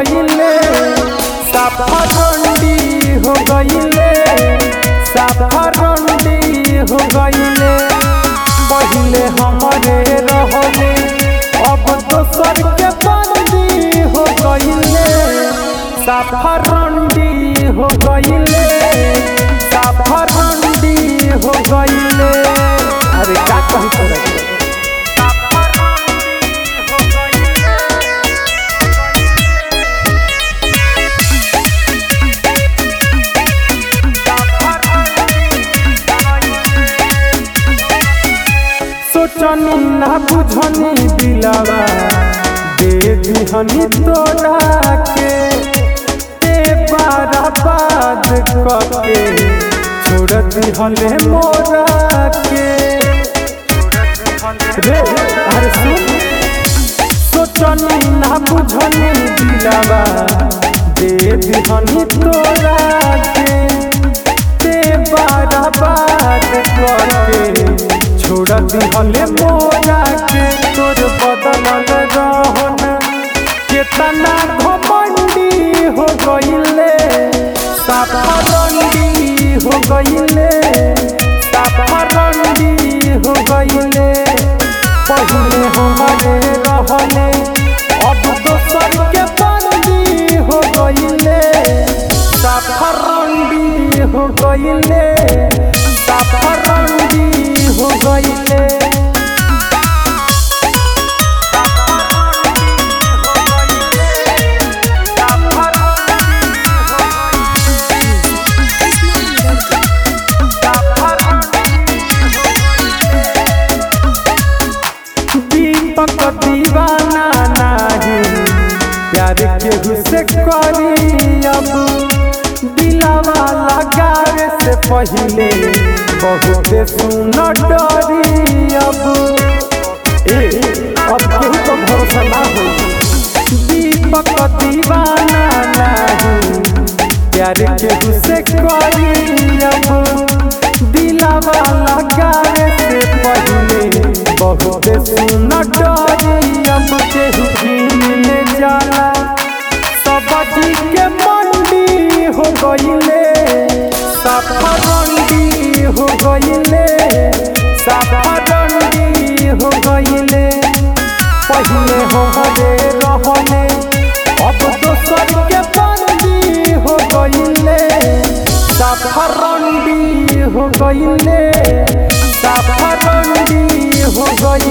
गईले साफरंडी हो गईले साफरंडी हो गईले पहिले हमरे रहले अब दोसर के बंदी हो गईले साफरंडी हो गईले साफरंडी हो गईले अरे का कही तोरा के? सोचनी ना बुझनी दिलावा दे दिहनी तोरा के ते बारा बाद कके छोड़ दिहले मोरा के रे अरे सुन सोचनी ना बुझनी दिलावा दे दिहनी तोरा के ते बारा बाद करके छोड़ दिहले मोरा के तोर बदलल रहन केतना घमंडी हो गईले साफरंडी हो गईले साफरंडी हो गईले पहिले हमरे रहले अब दोसर के बंदी हो गईले साफरंडी हो गईले साफरंडी हो गईले दीपक दीवाना नाही प्यार केहू से करी अब दिलावा लगावे से पहिले बहुत सुन डरी अब ए अब केहू तो भरोसा ना हो दीपक दीवाना नाही प्यार केहू से करी अब दिलावा लगावे से पहिले बहुत सुन डरी अब केहू मिले जाला सब्जी के मंडी हो गईले साफरंडी हो गईले साफरंडी हो गईले पहिले हमरे रहले अब दोसर के बंदी हो गईले साफरंडी हो गईले साफरंडी हो गईले